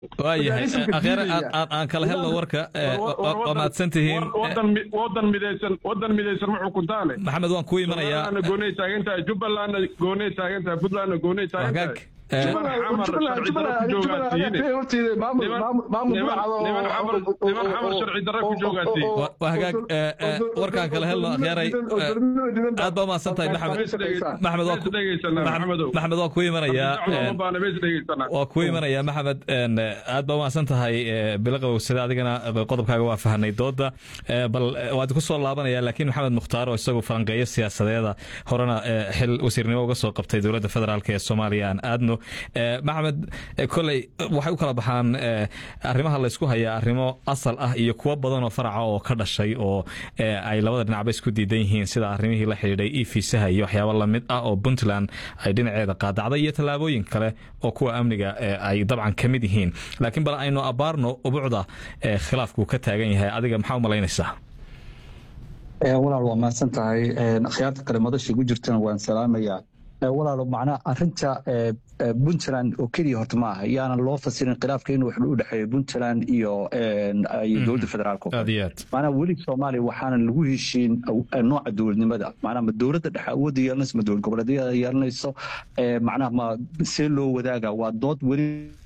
waayahay akheer aan kala helno warka waa mahadsan tihiin wadan midaysan wadan midaysan ma xukuntaane maxamed waan kuu imanayaa goonay taagantahay jubbalandna goonay taagantahay puntlandna goonay taagantahay hagaag warkaan kala helno akhyaaray aad baa umahadsan tahay maxamed waa kuu imanayaa waa kuu imanayaa maxamed aad baa umahadsan tahay bilo qabowsada adigana qodobkaaga waa fahanay dooda bal waad ku soo laabanaya laakiin maxamed mukhtaar oo isagu falanqeeyo siyaasadeeda horena xil wasiirnimo uga soo qabtay dowladda federaalk ee soomaaliya aan aadno maxamed koley waxay u kala baxaan arrimaha laysku hayaa arrimo asal ah iyo kuwo badan oo faraca oo ka dhashay oo ay labada dhinacba isku diidan yihiin sida arrimihii la xidhiidhay e fiisaha iyo waxyaabo lamid ah oo puntland ay dhinaceeda qaadacday iyo tallaabooyin kale oo kuwa amniga ay dabcan ka mid yihiin laakiin bal aynu abaarno ubucda khilaafkuu ka taagan yahay adiga maxaa u malaynaysaa walaal waa mahadsan tahay akhyaarta kale madasha ku jirtana waan salaamayaa walaalo macnaha arinta puntland oo keliya horta ma aha yaana loo fasirin khilaafka inuu waxba u dhexeeyo puntland iyo dowladda federaalk macnaha weli soomaaliya waxaana lagu heshiin nooca dowladnimada macnaha ma dowladda dhexe awoodda yeelanayso ma dowlad goboleedyada yeelanayso macnaha ma see loo wadaaga waa dood weli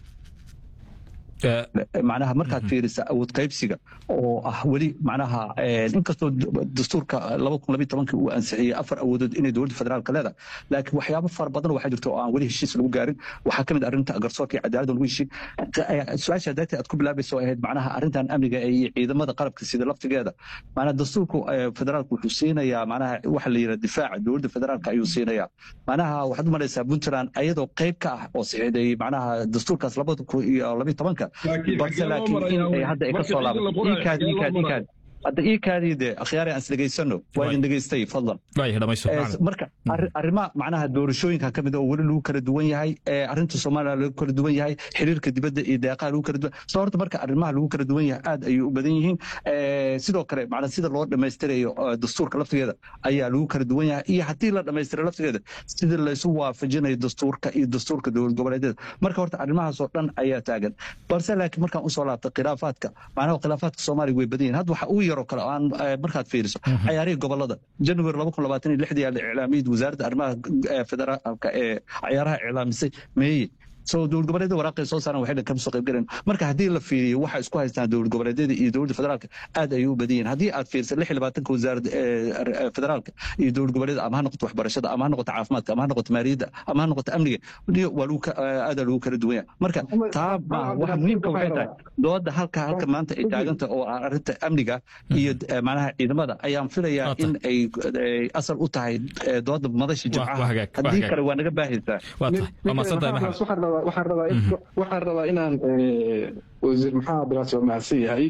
macnaha markaad fiirisa awood qaybsiga oo ah weli macnaha inkastoo dastuurka laba kun labiyo tobankii uu ansixiyey afar awoodood inay dowladda federaalka leedahay laakiin waxyaabo fara badan waxaa jirta oo aan weli heshiis lagu gaarin waxaa ka mid arrinta garsoorka iyo cadaaladda lagu heshiin su-aasha darteed aad ku bilaabaysa oo ahayd macnaha arrintan amniga iyo ciidamada qalabka sida laftigeeda macnaha dastuurka federaalka wuxuu siinayaa macnaha waxa la yidhaha difaaca dowladda federaalka ayuu siinayaa macnaha waxaad u malaysaa puntland ayadoo qayb ka ah oo saxiixday macnaha dastuurkaas labada kun iyo labiyo tobanka balse laakiin in hadda ay ka soo laabato iikaad iikaad iikaad hadda ii kaadiide akhyaari aan isdhegaysano waa idin dhegaystay fadlan marka arrimaha macnaha doorashooyinka ka mid oo weli lagu kala duwan yahay arrinta soomaaliya lagu kala duwan yahay xiriirka dibadda iyo deeqaha lagu kala duwan soo horta marka arrimaha lagu kala duwan yahay aad ayay u badan yihiin sidoo kale macnaa sida loo dhammaystirayo dastuurka laftigeeda ayaa lagu kala duwan yahay iyo haddii la dhammaystira laftigeeda sida laysu waafajinayo dastuurka iyo dastuurka dowlad goboleedyada marka horta arrimahaas oo dhan ayaa taagan balse laakiin markaan usoo laabta khilaafaadka macnaha khilaafaadka soomaaliya way badan yihin hadda waxa ugu yaroo kale aan markaad fiiriso cayaarihii gobolada january laba kun labaatan iyo lixdii la iclaamiyey wasaaradda arrimaha federaalka ee cayaaraha iclaamisay meeye so dowlad goboleedyada waraaqay soo saaran waxay dhan kama soo qayb galeen marka haddii la fiiriyo waxa isku haystaan dowlad goboleedyada iyo dowladda federaalka aad ayay u badan yihin haddii aad fiiriso lix iyo labaatanka wasaaradda federaalka iyo dowlad goboleedyada ama ha noqoto waxbarashada ama ha noqoto caafimaadka ama ha noqoto maaliyadda ama ha noqoto amniga waa lagu aada lagu kala duwan yahay marka taa maaha waxa muhiimka waxay tahay dooda halka halka maanta ay taaganta oo ah arrinta amniga iyo macnaha ciidamada ayaan filayaa in ay asal u tahay dooda madasha jimcaha haddii kale waa naga baahaysaa waxaan rabaa inaan wasiir maxamed abdiraas waa mahadsan yahay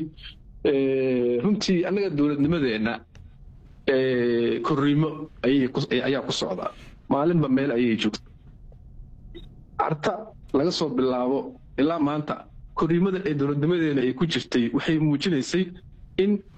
runtii annaga dowladnimadeenna korriimo ayaa ku socda maalinba meel ayay joogta carta laga soo bilaabo ilaa maanta korriimada ee dowladnimadeena ay ku jirtay waxay muujinaysay in